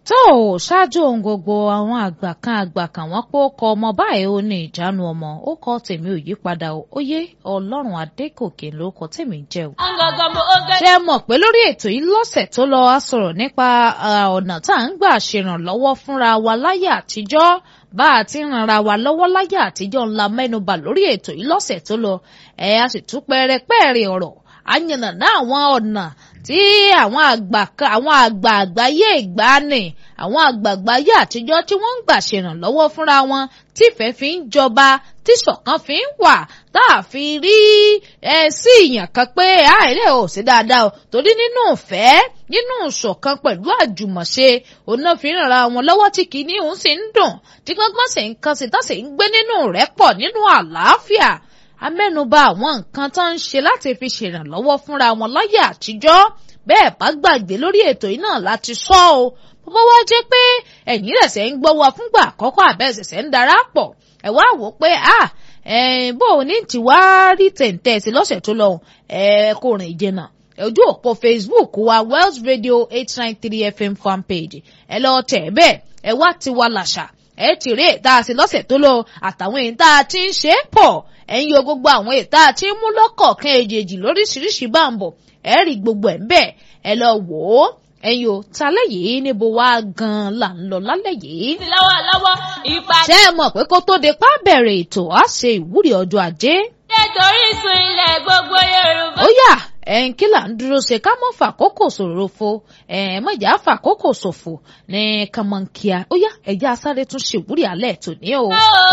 tó o ṣáájú ohun gbogbo àwọn àgbà kan àgbà kan wọ́n pé ó kọ ọmọ báyìí ó ní ìjánu ọmọ ó kọ tèmi ò yípadà o ó yé ọlọ́run adékòkè ló kọ tèmi jẹ́ o. ṣé ẹ mọ̀ pé lórí ètò yìí lọ́sẹ̀ tó lọ a sọ̀rọ̀ nípa ọ̀nà tá à ń gbà ṣèrànlọ́wọ́ fúnra wa láyé àtijọ́ bá a ti ń ranra wa lọ́wọ́ láyé àtijọ́ ńlá mẹ́nubà lórí ètò yìí lọ́sẹ̀ tó lọ ẹ̀ a sì tún pẹ́ẹ́rẹ́pẹ́ẹ́rẹ́ ọ̀rọ̀ àyànnàná àwọn ọ̀nà tí àwọn àgbà àwọn àgbà àgbáyé ìgbàanì àwọn àgbà àgbáyé àtijọ́ tí wọ́n ń gbà ṣèrànlọ́wọ́ fúnra wọn tífẹ́ fi ń jọba tí ṣọ̀kan fi ń wà tá a fi rí ẹ sí ìyàn kan pé àìlè ò sí dáadáa o torí nínú ìfẹ́ nínú ìṣọ̀kan pẹ̀lú àjùmọ̀ṣe òun náà fi ń ràn wọn lọ́wọ́ tí kìíní òun sì ń dùn tí gbọ́ngbọ́n sì ń kan sí tá sì ń gbé nínú rẹ́pọ̀ nínú àlàáfíà amẹ́nuba àwọn nǹkan tó ń ṣe láti fi ṣèrànlọ́wọ́ fúnra wọn láyé àtijọ́ bẹ́ẹ̀ bá gbàgbé lórí ètò yìí náà láti sọ ọ́ bó wá jẹ́ pé ẹ̀yin rẹ̀sẹ̀ ń gbọ́ wa fúngbà àkọ́kọ́ àbẹ̀sẹ̀sẹ̀ ń darapọ̀ ẹ̀ wá wò pé à bó o ní tí wá rí tẹ̀ǹtẹ̀ sí lọ́sẹ̀ tó lọ ẹ̀ kò rìn jìnnà ojú òpó Facebook wa Wells Radio eight nine three FM fan page ẹ lọ tẹ̀ bẹ́ẹ̀ ẹ wá ti wá làṣà ẹ ti rí ètà sí lọ́sẹ̀ tó lọ àtàwọn èyí tá a ti ń ṣe é pọ̀ ẹ̀yin yo gbogbo àwọn ètà tí ń mú lọ́kọ̀ọ̀kan èjèèjì lóríṣiríṣi bá ń bọ̀ ẹ rí gbogbo ẹ̀ ń bẹ̀ ẹ lọ wò ó ẹ̀yin o talẹ́ yìí níbo wá gan-an là ń lọ lálẹ́ yìí. lọ́wọ́lọ́wọ́ ipa. ṣé ẹ mọ̀ pé kó tó de pa bẹ̀rẹ̀ ètò á ṣe ìwúrí ọjọ́ ajé. nítorí sun ilẹ̀ gbogbo Yorùbá. ó yá ẹ̀ǹ kí là ń dúró ṣe ká mọ́ fàkókò ṣòfò ẹ̀ mọ̀jà fàkókò ṣòfò ní kàmọ́nkíá ó yá ẹ̀já sáré tún ṣèwúrí alẹ́ tòní o.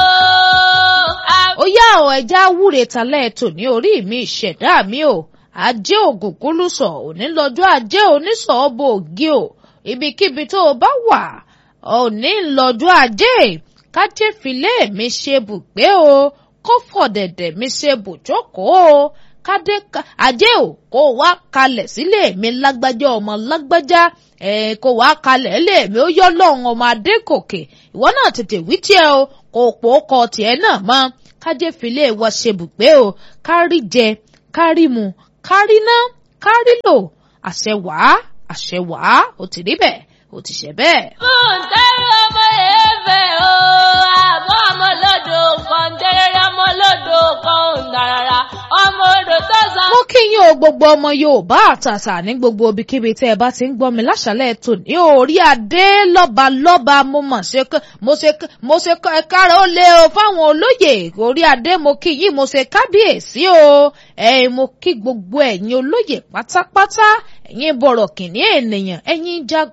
ó yá ọ ẹ̀já wúre talẹ́ tòní orí mi ìṣẹ̀dá mi o ajé ògùnkúlùsọ òní lọ́jọ́ ajé oníṣọọbọ ògì o ibikíbi tó o bá wà òní lọ́jọ́ ajé kájé filé mi ṣe bùgbé o kó fọ̀dẹ̀dẹ̀ mi ṣe bùjókòó o kádé ajé o kó wá kalẹ̀ sílé mi lágbájá ọmọ lágbájá ẹ̀ kó wá kalẹ̀ lé mi ó yọ lọ́hùn ọmọ adékòkè ìwọ náà tètè wí tiẹ̀ o kò pò ó kọ tiẹ̀ náà mọ́ kájé filé wa ṣe bùgbé o kárí jẹ kárí mu kárí ná kárí lò àṣẹ wàá àṣẹ wàá ó ti rí bẹ́ẹ̀ ó ti ṣe bẹ́ẹ̀. fúntẹ́rì ọmọ èèfẹ̀ o àmọ́ ọmọ lọ́dọ̀ kan tẹ́rẹ́rẹ́ ọmọ lọ́dọ̀ kan ń darara ọmọ odò tó san. mo kí yín o gbogbo ọmọ Yorùbá àtàtà ní gbogbo ibikíbi tẹ́ ẹ bá ti ń gbọ́ mi láṣálẹ̀ tòní orí adé lọ́ba lọ́ba mo mọ̀ ṣe mo ṣe mo ṣe kára ó lé o fáwọn olóyè orí adé mo kí yín mo ṣe kábíyèsí o ẹ̀yin mo kí gbogbo ẹ̀yin olóyè pátápátá ẹ̀yin bọ̀rọ̀ kìnní ènìyàn ẹ̀yin jagun.